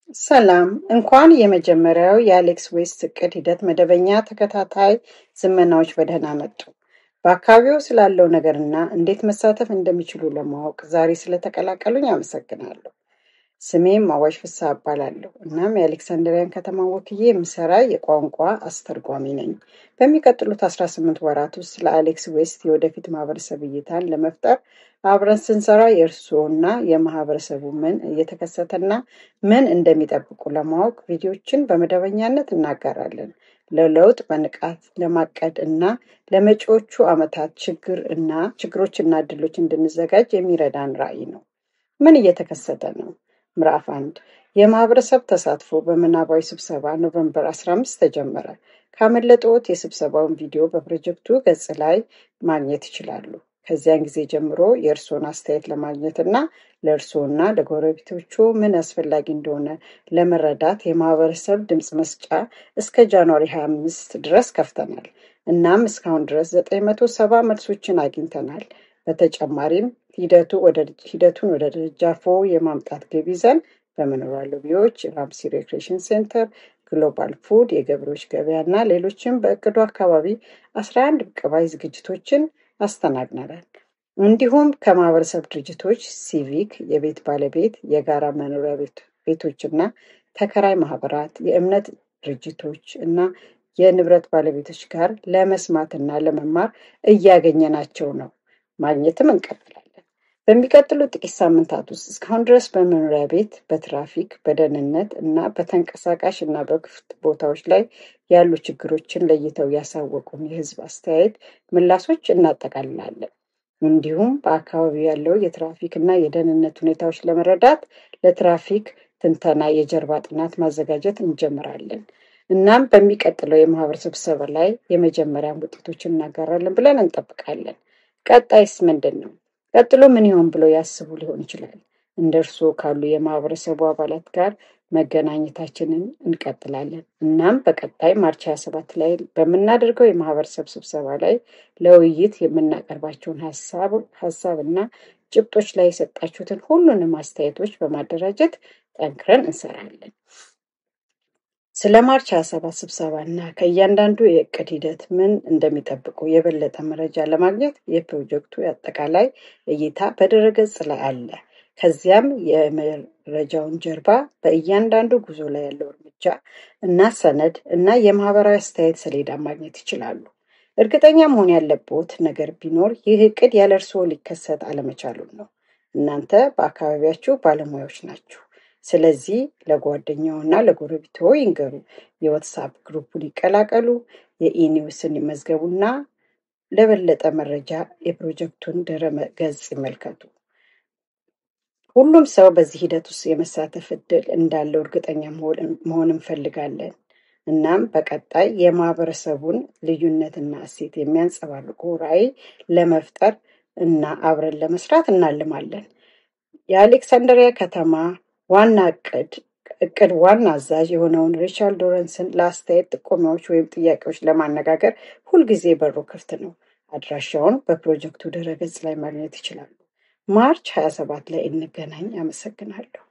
ሰላም እንኳን የመጀመሪያው የአሌክስ ዌስት እቅድ ሂደት መደበኛ ተከታታይ ዝመናዎች በደህና መጡ። በአካባቢው ስላለው ነገርና እንዴት መሳተፍ እንደሚችሉ ለማወቅ ዛሬ ስለተቀላቀሉኝ አመሰግናለሁ። ስሜም አዋሽ ፍስሐ እባላለሁ። እናም የአሌክሳንድሪያን ከተማ ወክዬ የምሰራ የቋንቋ አስተርጓሚ ነኝ። በሚቀጥሉት 18 ወራት ውስጥ ለአሌክስ ዌስት የወደፊት ማህበረሰብ እይታን ለመፍጠር አብረን ስንሰራ የእርስዎና የማህበረሰቡ ምን እየተከሰተና ምን እንደሚጠብቁ ለማወቅ ቪዲዮችን በመደበኛነት እናጋራለን። ለለውጥ በንቃት ለማቀድ እና ለመጪዎቹ ዓመታት ችግር እና ችግሮችና እድሎች እንድንዘጋጅ የሚረዳን ራዕይ ነው። ምን እየተከሰተ ነው? ምዕራፍ አንድ የማህበረሰብ ተሳትፎ በምናባዊ ስብሰባ ኖቨምበር 15 ተጀመረ። ካመለጠዎት የስብሰባውን ቪዲዮ በፕሮጀክቱ ገጽ ላይ ማግኘት ይችላሉ። ከዚያን ጊዜ ጀምሮ የእርስዎን አስተያየት ለማግኘት እና ለእርስዎና ለጎረቤቶቹ ምን አስፈላጊ እንደሆነ ለመረዳት የማህበረሰብ ድምፅ መስጫ እስከ ጃንዋሪ 25 ድረስ ከፍተናል። እናም እስካሁን ድረስ 970 መልሶችን አግኝተናል። በተጨማሪም ሂደቱ ወደ ሂደቱን ወደ ደጃፎ የማምጣት ግብ ይዘን በመኖሪያ ሎቢዎች፣ ራምሲ ሬክሬሽን ሴንተር፣ ግሎባል ፉድ፣ የገበሬዎች ገበያ እና ሌሎችም በእቅዱ አካባቢ 11 ቅባይ ዝግጅቶችን አስተናግነናል። እንዲሁም ከማህበረሰብ ድርጅቶች፣ ሲቪክ፣ የቤት ባለቤት፣ የጋራ መኖሪያ ቤቶችና ተከራይ ማህበራት፣ የእምነት ድርጅቶች እና የንብረት ባለቤቶች ጋር ለመስማትና ለመማር እያገኘናቸው ነው። ማግኘትም እንቀጥላለን። በሚቀጥሉ ጥቂት ሳምንታት ውስጥ እስካሁን ድረስ በመኖሪያ ቤት፣ በትራፊክ፣ በደህንነት እና በተንቀሳቃሽ እና በክፍት ቦታዎች ላይ ያሉ ችግሮችን ለይተው ያሳወቁን የህዝብ አስተያየት ምላሾች እናጠቃልላለን። እንዲሁም በአካባቢው ያለው የትራፊክ እና የደህንነት ሁኔታዎች ለመረዳት ለትራፊክ ትንተና የጀርባ ጥናት ማዘጋጀት እንጀምራለን። እናም በሚቀጥለው የማህበረሰብ ስብሰባ ላይ የመጀመሪያን ውጤቶችን እናጋራለን ብለን እንጠብቃለን። ቀጣይስ ምንድን ነው? ቀጥሎ ምን ይሆን ብለው ያስቡ ሊሆን ይችላል። እንደ እርስዎ ካሉ የማህበረሰቡ አባላት ጋር መገናኘታችንን እንቀጥላለን። እናም በቀጣይ ማርች 27 ላይ በምናደርገው የማህበረሰብ ስብሰባ ላይ ለውይይት የምናቀርባቸውን ሀሳብ እና ጭብጦች ላይ የሰጣችሁትን ሁሉንም አስተያየቶች በማደራጀት ጠንክረን እንሰራለን። ስለ ማርች 27 ስብሰባ እና ከእያንዳንዱ የእቅድ ሂደት ምን እንደሚጠብቁ የበለጠ መረጃ ለማግኘት የፕሮጀክቱ አጠቃላይ እይታ በድረገጽ ላይ አለ። ከዚያም የመረጃውን ጀርባ በእያንዳንዱ ጉዞ ላይ ያለው እርምጃ እና ሰነድ እና የማህበራዊ አስተያየት ሰሌዳ ማግኘት ይችላሉ። እርግጠኛ መሆን ያለብዎት ነገር ቢኖር ይህ እቅድ ያለ እርስዎ ሊከሰት አለመቻሉን ነው። እናንተ በአካባቢያችሁ ባለሙያዎች ናችሁ። ስለዚህ ለጓደኛው እና ለጎረቤቶ ይንገሩ። የዋትሳፕ ግሩፑን ይቀላቀሉ። የኢኒውስን ይመዝገቡና ለበለጠ መረጃ የፕሮጀክቱን ድረ ገጽ ይመልከቱ። ሁሉም ሰው በዚህ ሂደት ውስጥ የመሳተፍ እድል እንዳለው እርግጠኛ መሆን እንፈልጋለን። እናም በቀጣይ የማህበረሰቡን ልዩነትና እሴት የሚያንጸባርቁ ራዕይ ለመፍጠር እና አብረን ለመስራት እናልማለን። የአሌክሳንድሪያ ከተማ ዋና እቅድ እቅድ ዋና አዛዥ የሆነውን ሪቻርድ ዶረንስን ለአስተያየት ጥቆማዎች ወይም ጥያቄዎች ለማነጋገር ሁልጊዜ በሩ ክፍት ነው። አድራሻውን በፕሮጀክቱ ድረገጽ ላይ ማግኘት ይችላሉ። ማርች 27 ላይ እንገናኝ። አመሰግናለሁ።